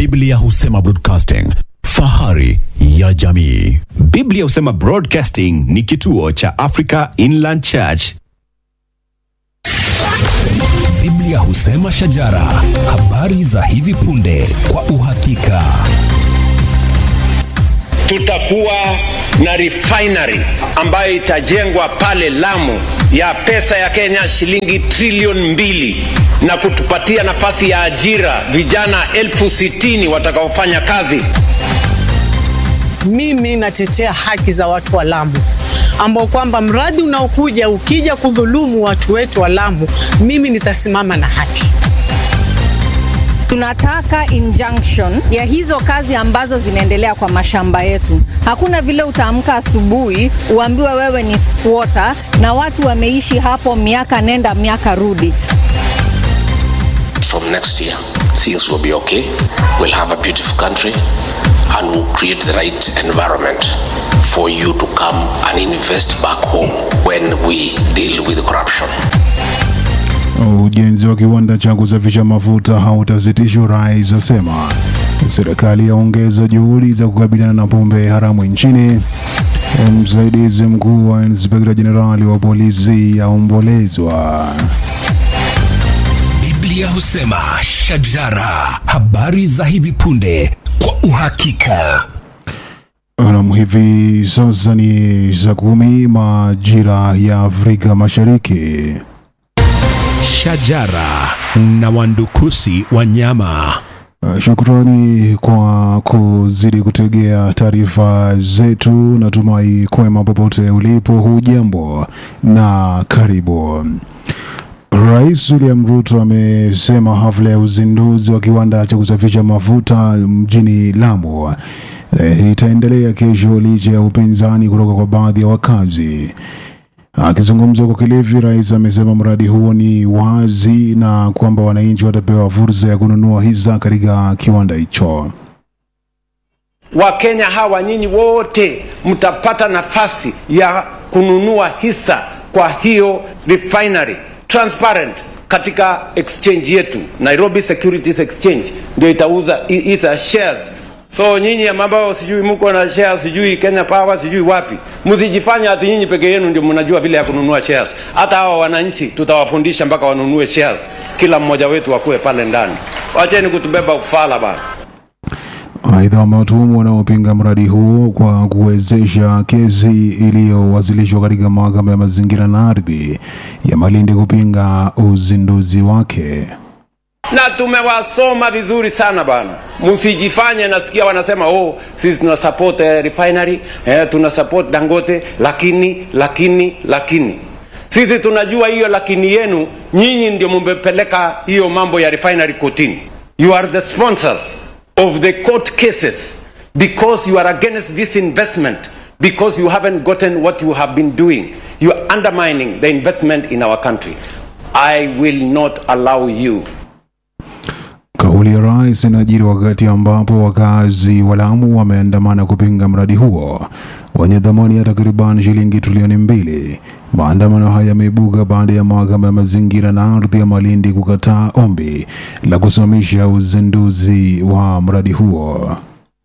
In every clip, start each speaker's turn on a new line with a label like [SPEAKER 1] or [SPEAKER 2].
[SPEAKER 1] Biblia husema broadcasting, fahari ya jamii.
[SPEAKER 2] Biblia husema Broadcasting ni kituo cha Africa Inland Church.
[SPEAKER 3] Biblia husema shajara, habari za hivi punde kwa uhakika.
[SPEAKER 4] tutakuwa na refinery ambayo itajengwa pale Lamu ya pesa ya Kenya shilingi trilioni mbili na kutupatia nafasi ya ajira vijana elfu sitini watakaofanya kazi.
[SPEAKER 5] Mimi natetea haki za watu wa Lamu ambao kwamba mradi unaokuja ukija kudhulumu watu wetu wa Lamu, mimi nitasimama na haki.
[SPEAKER 6] Tunataka injunction ya hizo kazi ambazo zinaendelea kwa mashamba yetu. Hakuna vile utaamka asubuhi uambiwe wewe ni squatter na watu wameishi hapo miaka nenda miaka rudi.
[SPEAKER 7] from next year, things will be okay. We'll have a beautiful country and we'll create the right environment for you to come and invest back home when we deal with corruption.
[SPEAKER 8] Ujenzi wa kiwanda cha kusafisha mafuta hautasitishwa, rais asema. Serikali yaongeza juhudi za kukabiliana na pombe haramu nchini. Msaidizi mkuu wa inspekta jenerali wa polisi yaombolezwa.
[SPEAKER 3] Biblia husema shajara, habari za hivi punde kwa uhakika.
[SPEAKER 8] Nam, hivi sasa ni saa kumi majira ya Afrika Mashariki.
[SPEAKER 2] Shajara na wandukusi wanyama.
[SPEAKER 8] Uh, Shukrani kwa kuzidi kutegea taarifa zetu. Natumai kwema popote ulipo, hujambo na karibu. Rais William Ruto amesema hafla ya uzinduzi wa kiwanda cha kusafisha mafuta mjini Lamu eh, itaendelea kesho licha ya upinzani kutoka kwa baadhi ya wakazi. Akizungumza kwa Kilifi, rais amesema mradi huo ni wazi na kwamba wananchi watapewa fursa ya kununua hisa katika kiwanda hicho.
[SPEAKER 4] Wakenya hawa nyinyi wote mtapata nafasi ya kununua hisa kwa hiyo refinery transparent katika exchange yetu Nairobi Securities Exchange ndio itauza hi- hisa shares. So nyinyi ambao sijui mko na shares sijui Kenya Power sijui wapi, msijifanya ati nyinyi peke yenu ndio mnajua vile ya kununua shares. Hata hawa wananchi tutawafundisha mpaka wanunue shares, kila mmoja wetu akuwe pale ndani. Wacheni kutubeba ufala bana.
[SPEAKER 8] Aidha, wamewatuhumu wanaopinga mradi huo kwa kuwezesha kesi iliyowasilishwa katika mahakama ya mazingira na ardhi ya Malindi kupinga uzinduzi wake.
[SPEAKER 4] na tumewasoma vizuri sana bana, msijifanye nasikia wanasema oh, sisi tuna support eh, refinery eh, tuna support Dangote, lakini lakini lakini sisi tunajua hiyo lakini yenu nyinyi ndio mumepeleka hiyo mambo ya refinery kotini. You are the sponsors of the court cases because you are against this investment because you haven't gotten what you have been doing. You are undermining the investment in our country. I will not allow you
[SPEAKER 8] Kauli ya rais inajiri wakati ambapo wakazi wa Lamu wameandamana kupinga mradi huo wenye thamani ya takriban shilingi trilioni mbili. Maandamano haya yameibuka baada ya mahakama ya mazingira na ardhi ya Malindi kukataa ombi la kusimamisha uzinduzi wa mradi huo.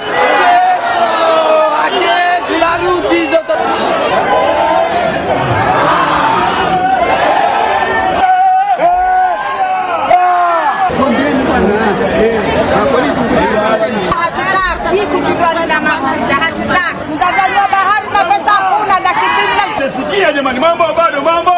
[SPEAKER 9] hatutaki hii kuchuliwa na mafuta, hatutaki. Mtazaliwa bahari na pesa hakuna, laki mbili na
[SPEAKER 10] Sikia jamani, mambo bado, mambo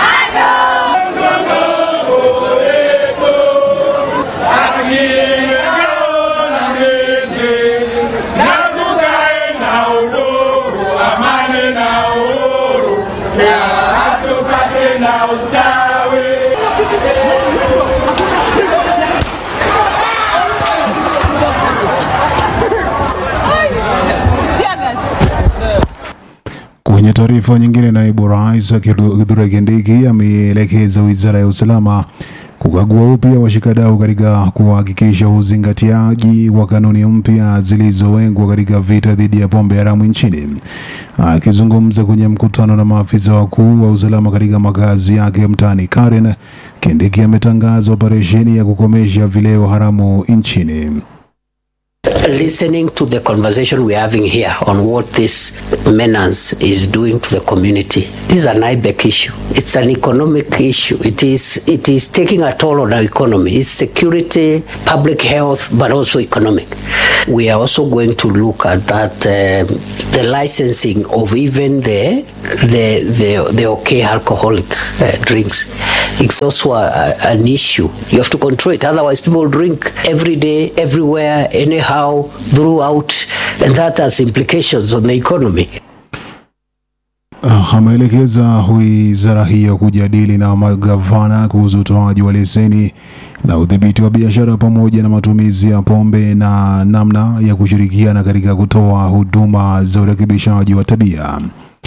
[SPEAKER 8] Kwenye taarifa nyingine, naibu rais Kithure Kindiki ameelekeza wizara ya usalama kukagua upya washikadau katika kuhakikisha uzingatiaji wa kanuni mpya zilizowekwa katika vita dhidi ya pombe haramu nchini. Akizungumza kwenye mkutano na maafisa wakuu wa usalama katika makazi yake mtaani Karen, Kindiki ametangaza operesheni ya kukomesha vileo haramu nchini.
[SPEAKER 11] listening to the conversation we're having here on what this menace is doing to the community. This is an IBEC issue. It's an economic issue. It is it is taking a toll on our economy. It's security, public health, but also economic. We are also going to look at that um, the licensing of even the the the, the okay alcoholic uh, drinks. It's also a, a- an issue. You have to control it. Otherwise, people drink every day, everywhere, anyhow, throughout, and that has implications on the economy.
[SPEAKER 8] Ah, ameelekeza wizara hiyo kujadili na magavana kuhusu utoaji wa leseni na udhibiti wa biashara pamoja na matumizi ya pombe na namna ya kushirikiana katika kutoa huduma za urekebishaji wa tabia.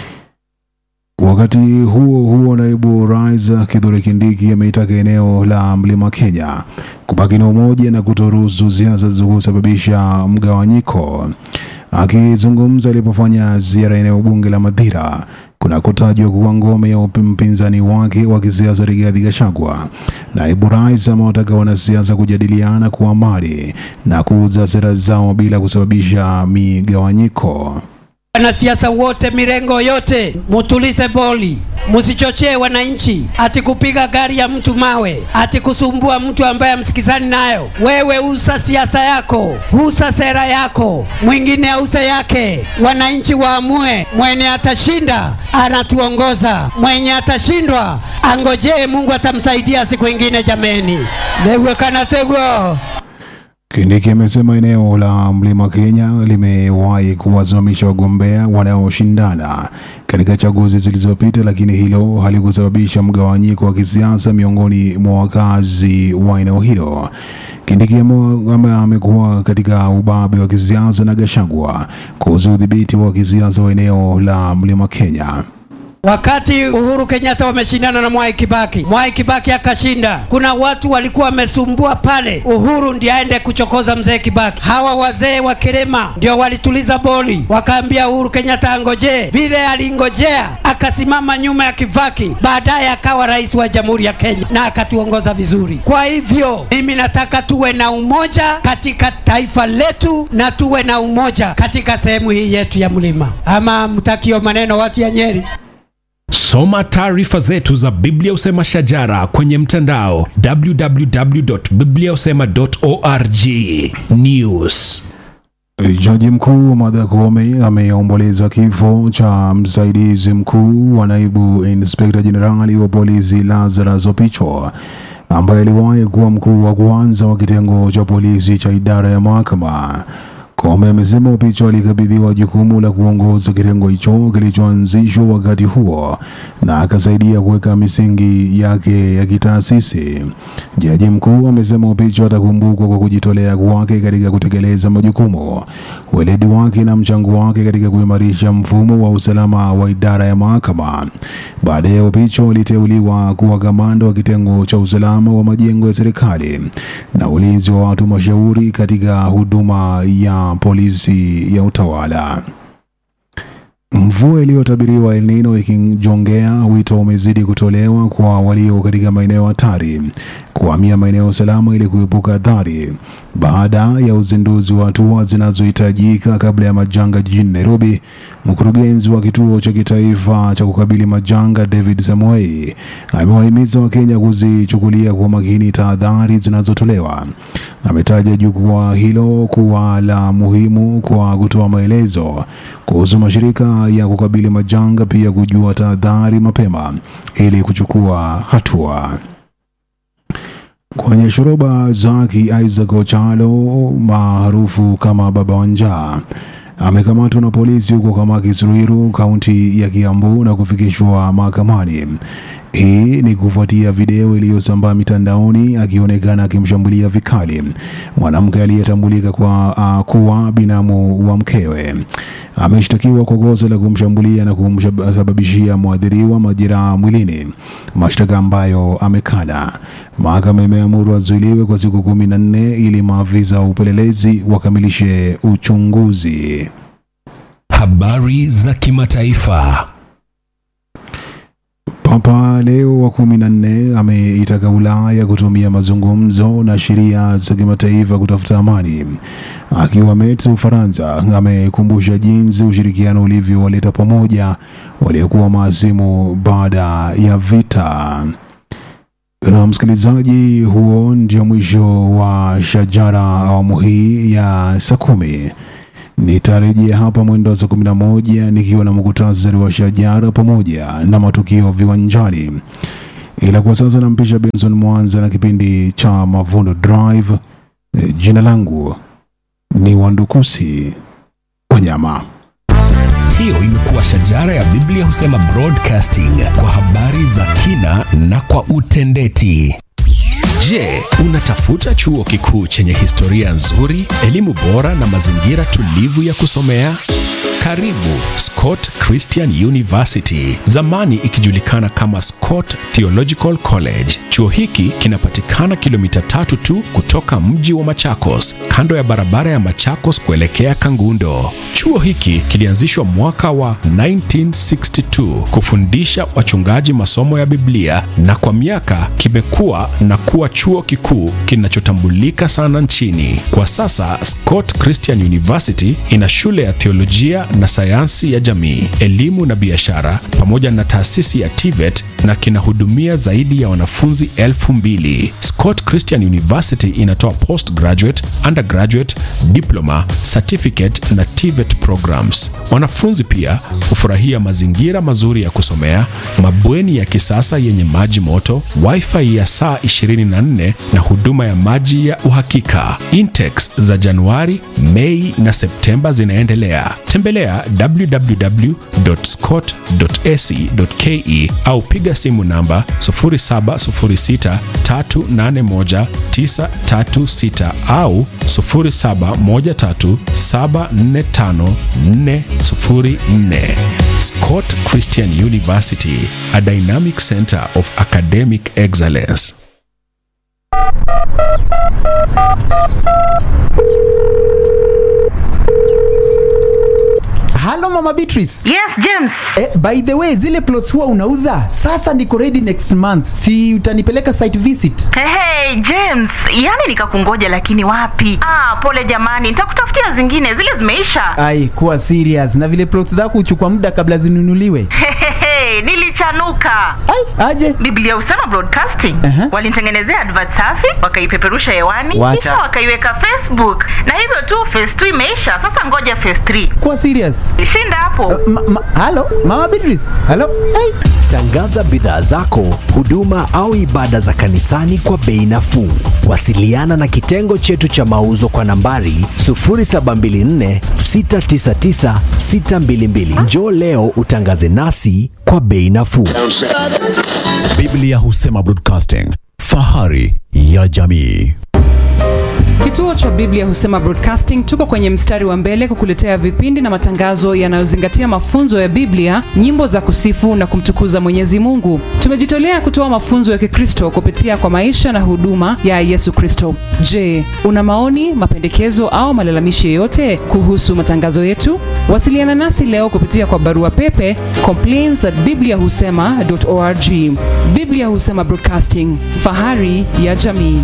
[SPEAKER 8] Wakati huo huo, naibu rais Kithure Kindiki ameitaka eneo la Mlima Kenya kubaki na umoja na kutoruhusu siasa za kusababisha mgawanyiko. Akizungumza alipofanya ziara eneo bunge la Madhira kunakotajwa kuwa ngome ya upi- mpinzani wake wa kisiasa Rigathi Gachagua, naibu rais amewataka wanasiasa kujadiliana kwa amani na kuuza sera zao bila kusababisha migawanyiko.
[SPEAKER 12] Wanasiasa wote mirengo yote, mutulize boli, musichochee wananchi ati kupiga gari ya mtu mawe, ati kusumbua mtu ambaye amsikizani nayo. Wewe usa siasa yako, usa sera yako, mwingine ause yake. Wananchi waamue, mwenye atashinda anatuongoza, mwenye atashindwa angojee, Mungu atamsaidia siku ingine. Jameni, lewe kanategwo
[SPEAKER 8] Kindiki amesema eneo la Mlima Kenya limewahi kuwasimamisha wagombea wanaoshindana katika chaguzi zilizopita, lakini hilo halikusababisha mgawanyiko wa kisiasa miongoni mwa wakazi wa eneo hilo. Kindiki ame- ame- amekuwa katika ubabe wa kisiasa na Gachagua kuhusu udhibiti wa kisiasa wa eneo la Mlima Kenya.
[SPEAKER 12] Wakati Uhuru Kenyatta wameshindana na Mwai Kibaki, Mwai Kibaki akashinda. Kuna watu walikuwa wamesumbua pale, Uhuru ndiye aende kuchokoza mzee Kibaki. Hawa wazee wa Kirema ndio walituliza boli, wakaambia Uhuru Kenyatta angojee. Vile alingojea, akasimama nyuma ya Kibaki, baadaye akawa rais wa Jamhuri ya Kenya na akatuongoza vizuri. Kwa hivyo mimi nataka tuwe na umoja katika taifa letu na tuwe na umoja katika sehemu hii yetu ya mlima. Ama mtakio maneno watu ya Nyeri?
[SPEAKER 3] Soma taarifa zetu za Biblia Usema Shajara kwenye mtandao www.bibliausema.org. News.
[SPEAKER 8] Jaji mkuu Martha Koome ameomboleza kifo cha msaidizi mkuu wa naibu inspekta jenerali wa polisi Lazarus Opicho ambaye aliwahi kuwa mkuu wa kwanza wa kitengo cha polisi cha idara ya mahakama. Koome amesema Opicho alikabidhiwa jukumu la kuongoza kitengo hicho kilichoanzishwa wakati huo na akasaidia kuweka misingi yake ya kitaasisi. Jaji mkuu amesema Opicho atakumbukwa kwa kujitolea kwake katika kutekeleza majukumu, weledi wake na mchango wake katika kuimarisha mfumo wa usalama wa idara ya mahakama. Baadaye Opicho aliteuliwa kuwa kamanda wa kitengo cha usalama wa majengo ya serikali na ulinzi wa watu mashauri katika huduma ya polisi ya utawala. Mvua iliyotabiriwa El Nino ikijongea, wito umezidi kutolewa kwa walio katika maeneo hatari kuhamia maeneo salama ili kuepuka athari. Baada ya uzinduzi wa hatua zinazohitajika kabla ya majanga jijini Nairobi, mkurugenzi wa kituo cha kitaifa cha kukabili majanga David Samuel amewahimiza Wakenya kuzichukulia kwa makini tahadhari zinazotolewa. Ametaja jukwaa hilo kuwa la muhimu kwa kutoa maelezo kuhusu mashirika ya kukabili majanga, pia kujua tahadhari mapema ili kuchukua hatua. Kwenye shoroba zaki, Isaac Ochalo maarufu kama Baba wa Njaa amekamatwa na polisi huko Kamakis Ruiru, kaunti ya Kiambu na kufikishwa mahakamani. Hii ni kufuatia video iliyosambaa mitandaoni akionekana akimshambulia vikali mwanamke aliyetambulika kwa uh, kuwa binamu wa mkewe. Ameshtakiwa kwa kosa la kumshambulia na kumsababishia mwathiriwa majeraha mwilini, mashtaka ambayo amekana. Mahakama imeamuru azuiliwe kwa siku kumi na nne ili maafisa wa upelelezi wakamilishe uchunguzi.
[SPEAKER 3] Habari za kimataifa.
[SPEAKER 8] Papa Leo wa kumi na nne ameitaka Ulaya kutumia mazungumzo na sheria za kimataifa kutafuta amani. Akiwa Metz, Ufaransa, amekumbusha jinsi ushirikiano ulivyowaleta pamoja waliokuwa maasimu baada ya vita. Na msikilizaji, huo ndio mwisho wa Shajara awamu hii ya saa kumi. Nitarejea hapa mwendo wa saa kumi na moja nikiwa na muktasari wa Shajara pamoja na matukio viwanjani, ila kwa sasa nampisha Benson Mwanza na kipindi cha Mavuno Drive. E, jina langu ni Wandukusi Wanyama.
[SPEAKER 3] Hiyo imekuwa Shajara ya Biblia husema broadcasting kwa habari za kina na kwa utendeti.
[SPEAKER 2] Je, unatafuta chuo kikuu chenye historia nzuri, elimu bora na mazingira tulivu ya kusomea? Karibu Scott Christian University, zamani ikijulikana kama Scott Theological College. Chuo hiki kinapatikana kilomita tatu tu kutoka mji wa Machakos, kando ya barabara ya Machakos kuelekea Kangundo. Chuo hiki kilianzishwa mwaka wa 1962 kufundisha wachungaji masomo ya Biblia na kwa miaka kimekuwa na kuwa chuo kikuu kinachotambulika sana nchini. Kwa sasa Scott Christian University ina shule ya theolojia na sayansi ya jamii, elimu na biashara pamoja na taasisi ya TVET na kinahudumia zaidi ya wanafunzi elfu mbili. Scott Christian University inatoa postgraduate, undergraduate, diploma, certificate na TVET programs. Wanafunzi pia hufurahia mazingira mazuri ya kusomea, mabweni ya kisasa yenye maji moto, wifi ya saa 24 na huduma ya maji ya uhakika. Intex za Januari, Mei na Septemba zinaendelea. Tembelea www.scott.ac.ke au piga simu namba 0706381936 au 0713745404. Scott Christian University, a dynamic center of academic excellence.
[SPEAKER 13] Halo Mama Beatrice.
[SPEAKER 14] Yes, James.
[SPEAKER 13] Eh, by the way, zile plots huwa unauza sasa niko ready next month, si utanipeleka site visit?
[SPEAKER 14] Hey, hey, James, yani nikakungoja lakini wapi? Ah, pole jamani, nitakutafutia zingine, zile zimeisha.
[SPEAKER 13] Ai, kuwa serious. Na vile plots zako huchukua muda kabla zinunuliwe.
[SPEAKER 14] Hehehe, nilichanuka.
[SPEAKER 13] Ai, aje?
[SPEAKER 14] Biblia husema broadcasting.
[SPEAKER 13] Aha.
[SPEAKER 14] Walinitengenezea advert safi, wakaipeperusha hewani,
[SPEAKER 13] Wacha.
[SPEAKER 14] kisha wakaiweka Facebook. Na hivyo tu phase 2 imeisha, sasa ngoja phase 3.
[SPEAKER 13] Kuwa serious.
[SPEAKER 14] Shinda hapo.
[SPEAKER 13] Ma, ma, halo Mama Beatrice. Halo. Ai.
[SPEAKER 1] Tangaza bidhaa zako, huduma au ibada za kanisani kwa bei nafuu. Wasiliana na kitengo chetu cha mauzo kwa nambari 0724 699 622. Njoo leo utangaze nasi kwa bei nafuu. Biblia husema broadcasting, fahari ya jamii.
[SPEAKER 15] Kituo cha Biblia husema Broadcasting tuko kwenye mstari wa mbele kukuletea vipindi na matangazo yanayozingatia mafunzo ya Biblia, nyimbo za kusifu na kumtukuza Mwenyezi Mungu. Tumejitolea kutoa mafunzo ya Kikristo kupitia kwa maisha na huduma ya Yesu Kristo. Je, una maoni, mapendekezo au malalamishi yoyote kuhusu matangazo yetu? Wasiliana nasi leo kupitia kwa barua pepe complaints at bibliahusema.org. Biblia husema Broadcasting, fahari ya jamii.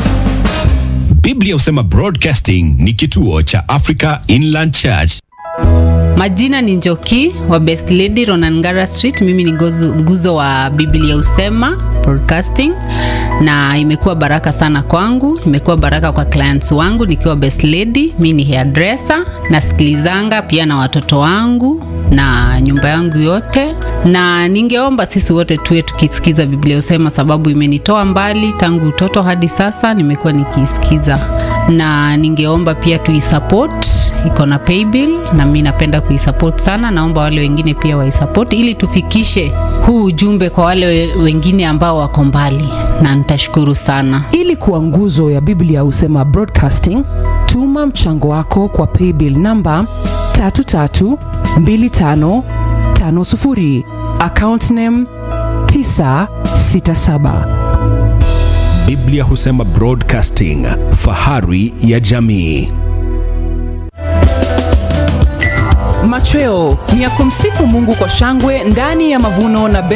[SPEAKER 2] Biblia husema Broadcasting ni kituo cha Africa Inland Church.
[SPEAKER 16] Majina ni Njoki wa Best Lady Ronangara Street. Mimi ni gozu, nguzo wa Biblia Usema Broadcasting, na imekuwa baraka sana kwangu, imekuwa baraka kwa clients wangu nikiwa Best Lady. Mimi ni hairdresser, nasikilizanga pia na watoto wangu na nyumba yangu yote, na ningeomba sisi wote tuwe tukisikiza Biblia Usema, sababu imenitoa mbali tangu utoto hadi sasa, nimekuwa nikiisikiza, na ningeomba pia tuisupport, iko na paybill na mimi napenda kuisupport sana. Naomba wale wengine pia waisupport ili tufikishe huu ujumbe kwa wale we- wengine ambao wako mbali, na nitashukuru sana.
[SPEAKER 15] Ili kuwa nguzo ya Biblia husema Broadcasting, tuma mchango wako kwa paybill namba 332550 account name 967.
[SPEAKER 2] Biblia husema Broadcasting, fahari ya jamii.
[SPEAKER 15] Machweo ni ya kumsifu Mungu kwa shangwe ndani ya mavuno na